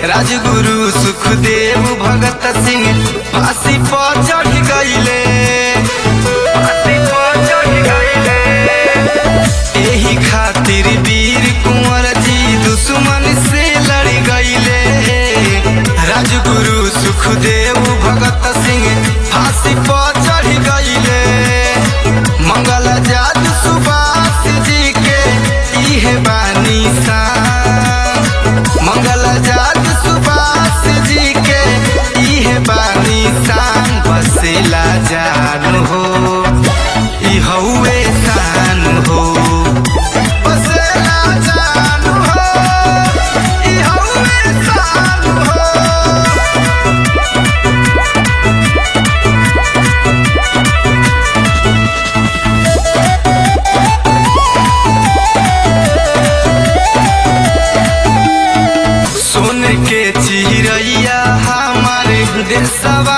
राजगुरु सुखदेव भगत सिंह फांसी पर चढ़ गईले फांसी पर चढ़ गईले एही खातिर वीर कुंवर जी दुश्मन से लड़ गईले राजगुरु सुखदेव भगत सिंह फांसी पर चढ़ गईले मंगल जात सुभाष जी के इहे बानी शान मंगल जात सुभाष जी के इहे बानी शान बसेला जान हो ई हउए शान हो बसेला जान हो ई हउए शान हो सोन के चिरैया हमारे देशवा